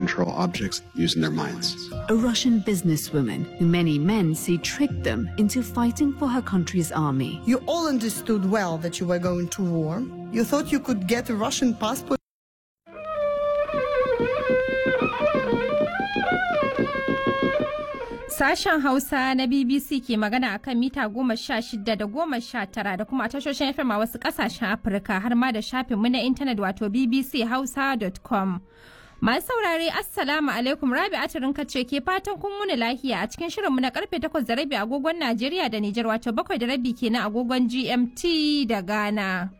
control objects using their minds. A Russian businesswoman who many men say tricked them into fighting for her country's army. You all understood well that you were going to war. You thought you could get a Russian passport. Sashen Hausa na BBC ke magana akan mita goma sha shida da goma sha tara da kuma tashoshin FM a wasu kasashen Afirka har ma da shafinmu na intanet wato bbchausa.com. Masu saurare Assalamu alaikum Rabi Atirin ce ke fatan kun wuni lahiya a cikin shirinmu na karfe takwas da rabi agogon Najeriya da Nijar wato bakwai da rabi kenan agogon GMT da Ghana.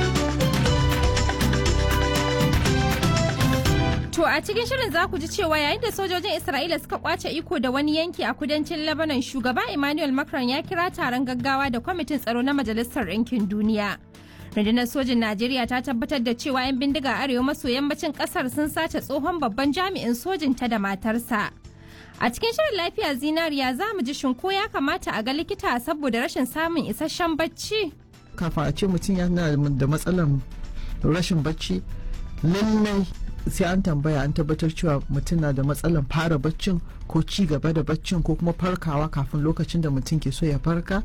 To a cikin shirin za ku ji cewa yayin da sojojin Isra'ila suka kwace iko da wani yanki a kudancin Lebanon shugaba Emmanuel Macron ya kira taron gaggawa da kwamitin tsaro na Majalisar Ɗinkin Duniya. Rundunar sojin Najeriya ta tabbatar da cewa 'yan bindiga arewa maso yammacin kasar sun sace tsohon babban jami'in sojin ta da matarsa. A cikin shirin lafiya zinariya za mu ji shinko ya kamata a ga likita saboda rashin samun isasshen bacci. Kafin a ce mutum yana da matsalar rashin bacci lallai sai an tambaya an tabbatar cewa mutum na da matsalar fara baccin ko ci gaba da baccin ko kuma farkawa kafin lokacin da mutum ke so ya farka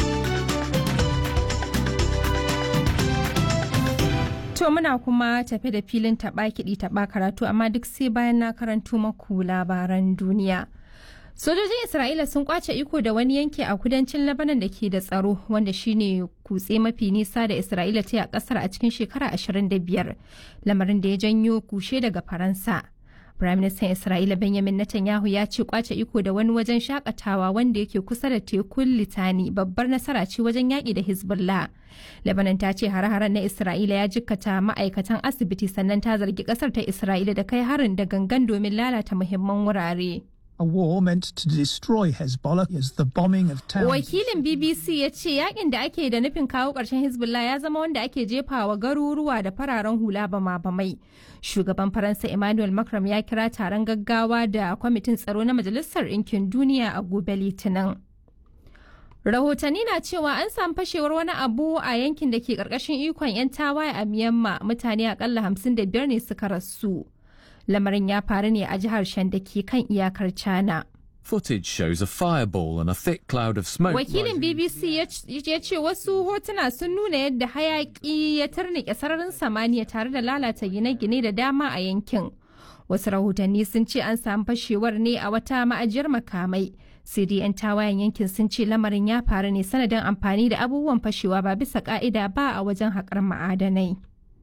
To muna kuma tafe da filin taɓa kiɗi taɓa karatu amma duk sai bayan na karanto maku labaran duniya. Sojojin Isra'ila sun kwace iko da wani yanki a kudancin Lebanon da ke da tsaro wanda shine kutse mafi nisa da Isra'ila ta yi a kasar a cikin shekara 25 lamarin da ya janyo kushe daga Faransa. Firaministan Isra'ila Benjamin Netanyahu ya ce kwace iko da wani wajen shakatawa wanda yake kusa da tekun Litani babbar nasara ce wajen yaƙi da Hezbollah. Lebanon ta ce hare-haren na Isra'ila ya jikkata ma'aikatan asibiti sannan ta zargi ƙasar ta Isra'ila da kai harin da gangan domin lalata muhimman wurare. a war meant to destroy Hezbollah as the bombing of towns. Wakilin BBC ya ce yakin da ake da nufin kawo ƙarshen Hezbollah ya zama wanda ake jefawa garuruwa da fararen hula bama bamai. Shugaban Faransa Emmanuel Macron ya kira taron gaggawa da kwamitin tsaro na Majalisar Ɗinkin Duniya a gobe Litinin. Rahotanni na cewa an samu fashewar wani abu a yankin da ke ƙarƙashin ikon 'yan tawaye a Myanmar mutane akalla 55 ne suka rasu. lamarin ya faru ne a jihar Shan da ke kan iyakar China. Footage shows a fireball and a thick cloud of smoke. Wakilin BBC ya ce wasu hotuna sun nuna yadda hayaki ya tarnike sararin samaniya tare da lalata gine-gine da dama a yankin. Wasu rahotanni sun ce an samu fashewar ne a wata ma'ajiyar makamai. sai dai 'yan tawayen yankin sun ce lamarin ya faru ne sanadin amfani da abubuwan fashewa ba bisa ka'ida ba a wajen haƙar ma'adanai.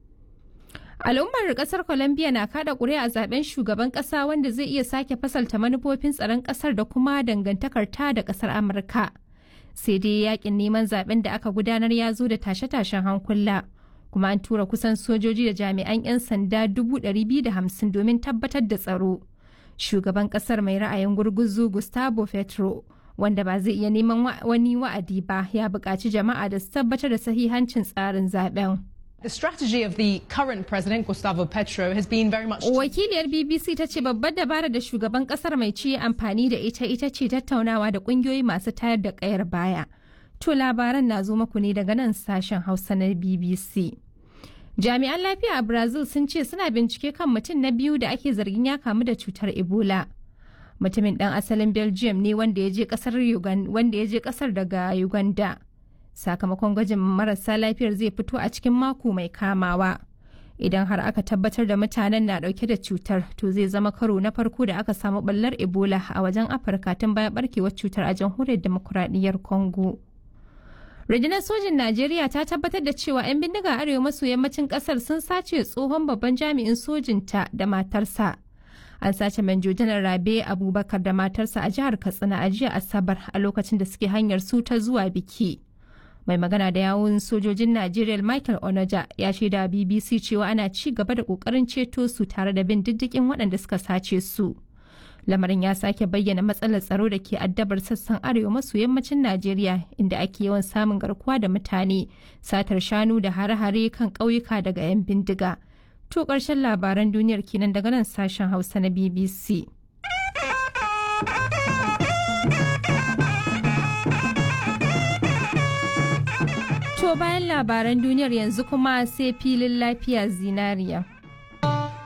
Al'ummar kasar Colombia na kada ƙuri'a a zaben shugaban ƙasa wanda zai iya sake fasalta manufofin tsaron ƙasar da kuma dangantakar ta da ƙasar Amurka. Sai dai yakin neman zaben da aka gudanar ya zo da tashe-tashen hankula. Kuma an tura kusan sojoji da jami'an 'yan sanda hamsin domin tabbatar da tsaro. Shugaban ƙasar mai ra'ayin gurguzu Gustavo Petro wanda ba zai iya neman wani wa'adi ba ya buƙaci jama'a da su tabbatar da sahihancin tsarin zaben. The strategy of the current president, Gustavo Petro, has been very much. Wakiliyar BBC ta ce babbar dabara da shugaban kasar mai ci amfani da ita ita ce tattaunawa da kungiyoyi masu tayar da kayar baya. To labaran na zo maku ne daga nan sashen Hausa na BBC. Jami'an lafiya a Brazil sun ce suna bincike kan mutum na biyu da ake zargin ya kamu da cutar Ebola. Mutumin ɗan asalin Belgium ne wanda ya je kasar daga Uganda. sakamakon gwajin marasa lafiyar zai fito a cikin mako mai kamawa idan har aka tabbatar da mutanen na dauke da cutar to zai zama karo na farko da aka samu ballar ebola a wajen afirka tun bayan barkewar cutar a jamhuriyar demokuraɗiyyar congo rundunar sojin najeriya ta tabbatar da cewa 'yan bindiga arewa maso yammacin kasar sun sace tsohon babban jami'in sojinta da matarsa an sace manjo janar rabe abubakar da matarsa a jihar katsina a jiya asabar a lokacin da suke hanyar su ta zuwa biki mai magana da yawun sojojin Najeriya Michael Onoja ya shaida BBC cewa ana ci gaba da kokarin ceto su tare da bin diddigin waɗanda suka sace su. Lamarin ya sake bayyana matsalar tsaro da ke addabar sassan arewa maso yammacin Najeriya inda ake yawan samun garkuwa da mutane, satar shanu da hare-hare kan ƙauyuka daga 'yan bindiga. To ƙarshen labaran duniyar kenan daga nan sashen Hausa na BBC. To bayan labaran duniyar yanzu kuma sai filin lafiya zinariya.